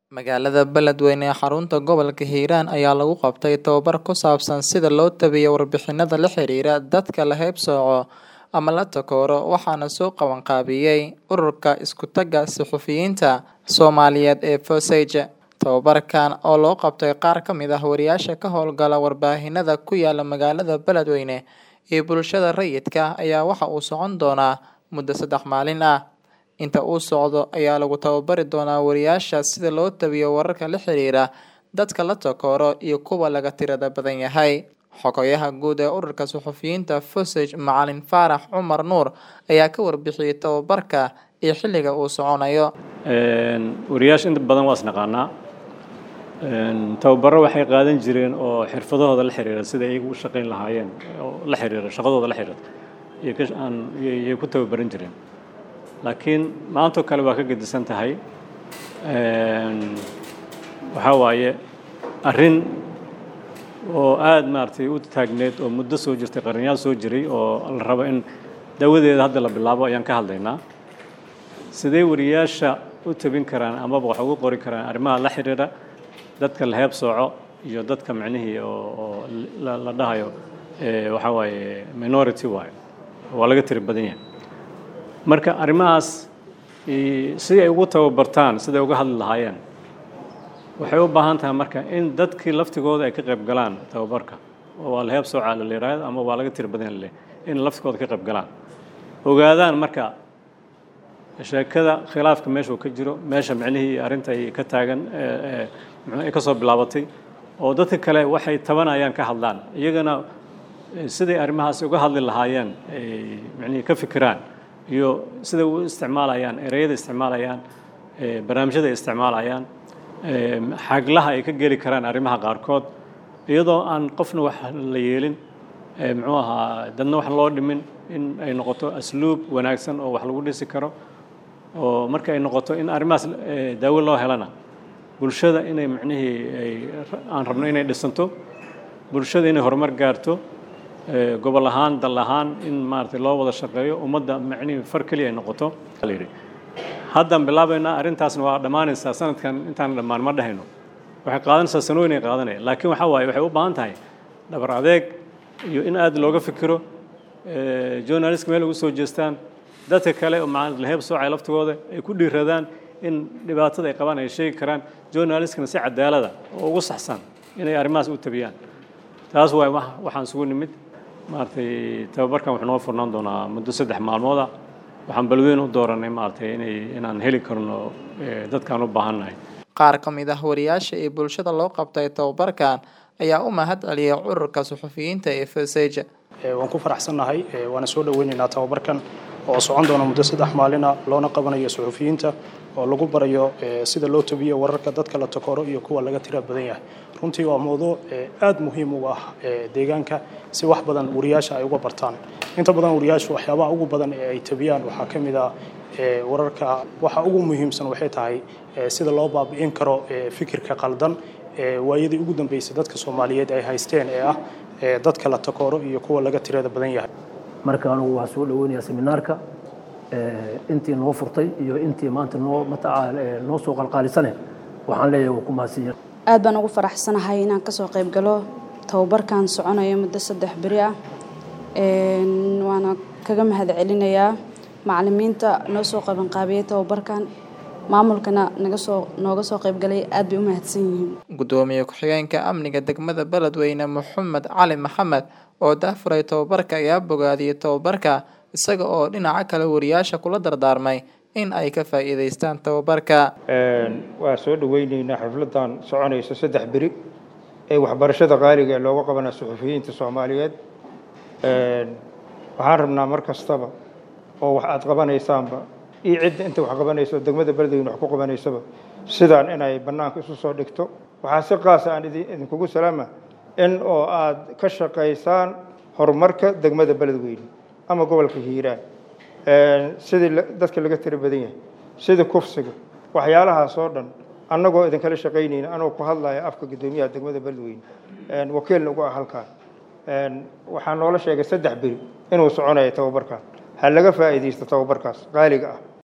Magaalada Beledweyne ee xarunta gobolka Hiiraan ayaa lagu qabtay tababar ku saabsan sida loo tabiyo warbixinada la xiriira dadka la haybsooco ama la takooro waxaana soo qaban qaabiyey Ururka Isku taga Suxufiyiinta Soomaaliyeed ee Foseja. Tababarkan oo loo qabtay qaar ka mid ah wariyaasha ka howlgala warbaahinada ku yaala magaalada Beledweyne iyo bulshada rayidka ah ayaa waxa uu socon doonaa muddo saddex maalin ah. Inta uu socdo ayaa lagu tababari doonaa wariyaasha sida loo tabiyo wararka la xiriira dadka la takooro iyo kuwa laga tirada badan yahay. Xogayaha guud ee Ururka Suxufiyiinta Fosej Macalin Faarax Cumar Nuur ayaa ka warbixiyey tababarka iyo xilliga uu soconayo. wariyaasha inta badan waa isnaqaanaa tababaro waxay qaadan jireen oo xirfadahooda la xiriira sida iyagu u shaqayn lahaayeen oo la xiriira shaqadooda la xiriira iyo ka aan iyo ku tababaran jireen laakiin maantoo kale waa ka gedisan tahay waxaa waaye arrin oo aada maaragtay u taagneed oo muddo soo jirtay qarniyaal soo jiray oo la rabo in dawadeeda hadda la bilaabo ayaan ka hadlaynaa sidee wariyaasha u tabin karaan amaba wax ugu qori karaan arrimaha la xiriira dadka la heeb sooco iyo dadka micnihii oo oo la la dhahayo waxaa waaye minority waaye waa laga tiri badan yahay marka arrimahaas si ay ugu tababartaan siday uga hadli lahaayeen waxay u baahan tahay marka in dadkii laftigooda ay ka qayb galaan tababarka oo waa la heeb sooca la yiraahdo ama waa laga tiri badan yahay in laftigooda ka qayb galaan ogaadaan marka sheekada khilaafka meesha uu ka jiro meesha micnihii arrinta ay ka taagan ay ka soo bilaabatay oo dadka kale waxay tabanayaan ka hadlaan iyagana siday arrimahaasi uga hadli lahaayeen ay micnihii ka fikiraan iyo siday u isticmaalayaan ereyada isticmaalayaan barnaamijyada ay isticmaalayaan xaglaha ay ka geli karaan arrimaha qaarkood iyadoo aan qofna wax la yeelin muxuu ahaa dadna wax loo dhimin in ay noqoto asluub wanaagsan oo wax lagu dhisi karo oo marka ay noqoto in arrimahaas daawo loo helana bulshada inay micnihii ay aan rabno inay dhisanto bulshada inay horumar gaarto gobol ahaan dal ahaan in maaragtay loo wada shaqeeyo ummadda micnihii far keliya ay noqoto la yidhi haddaan bilaabaynaa arrintaasna waa dhammaanaysaa sanadkan intaan dhammaan ma dhahayno waxay qaadanaysaa sanooyin ay qaadanaya laakiin waxaa waaye waxay u baahan tahay dhabar adeeg iyo in aad looga fikiro journalistka meel ugu soo jeestaan dadka kale oo la heeb soocay laftigooda ay ku dhiiradaan in dhibaatada ay qabaan ay sheegi karaan journalistkana si cadaalada oo ugu saxsan inay arrimahaas u tabiyaan taas waay waxaan isugu nimid maaragtay tababarkan wuxuu noo furnaan doonaa muddo saddex maalmooda waxaan balweyn u dooranay maaragtay inay inaan heli karno dadkaan u baahannahay qaar ka mid ah wariyaasha iyo bulshada loo qabtay tababarkan ayaa u mahad celiyay ururka suxufiyiinta ee Foseja waan ku faraxsannahay waana soo dhaweynaynaa tababarkan oo socon doona muddo saddex maalina loona qabanayo suxufiyiinta oo lagu barayo sida loo tabiyo wararka dadka la takooro iyo kuwa laga tira badan yahay runtii waa mowduuc aad muhiim uga ah deegaanka si wax badan wariyaasha ay uga bartaan inta badan wariyaashu waxyaabaha ugu badan ee ay tabiyaan waxaa ka mid ah wararka waxa ugu muhiimsan waxay tahay sida loo baabi'in karo fikirka qaldan waayadii ugu dambeysay dadka soomaaliyeed ay haysteen ee ah dadka la takooro iyo kuwa laga tirada badan yahay marka anugu waxaa soo dhaweynayaa seminaarka intii noo furtay iyo intii maanta noo mataqaa noo soo qalqaalisane waxaan leeyahay waa ku mahadsanyahay aad baan ugu faraxsanahay inaan kasoo qayb galo tababarkan soconayo muddo saddex beri ah waana kaga mahad celinayaa macalimiinta noo soo qabanqaabiyey tababarkan maamulkana naga soo nooga soo qaybgalay aad bay u mahadsan yihiin gudoomiye ku-xigeenka amniga degmada beledweyne maxamed cali maxamed oo daafuray tababarka ayaa bogaadiyey tababarka isaga oo dhinaca kale wariyaasha kula dardaarmay in ay ka faa'iidaystaan tababarka waa soo dhaweyneynaa xafladan soconaysa saddex beri ee waxbarashada qaaliga ee looga qabana suxufiyiinta soomaaliyeed waxaan rabnaa mar kastaba oo wax aad qabanaysaanba iyo cidda inta wax qabanayso degmada beledweyne wax ku qabanaysaba sidaan inay bannaanka isu soo dhigto waxaa si qaasa aan idinkugu salaama in oo aad ka shaqaysaan horumarka degmada beledweyne ama gobolka hiiraan sidii dadka laga tiri badan yahay sida kufsiga waxyaalahaas oo dhan annagoo idinkala shaqaynayna anoo ku hadlaya afka guddoomiyaha degmada beledweyne wakiilna ugu ah halkaan waxaa noola sheegay saddex beri inuu soconayo tababarkan ha laga faa'iidaysto tababarkaas qaaliga ah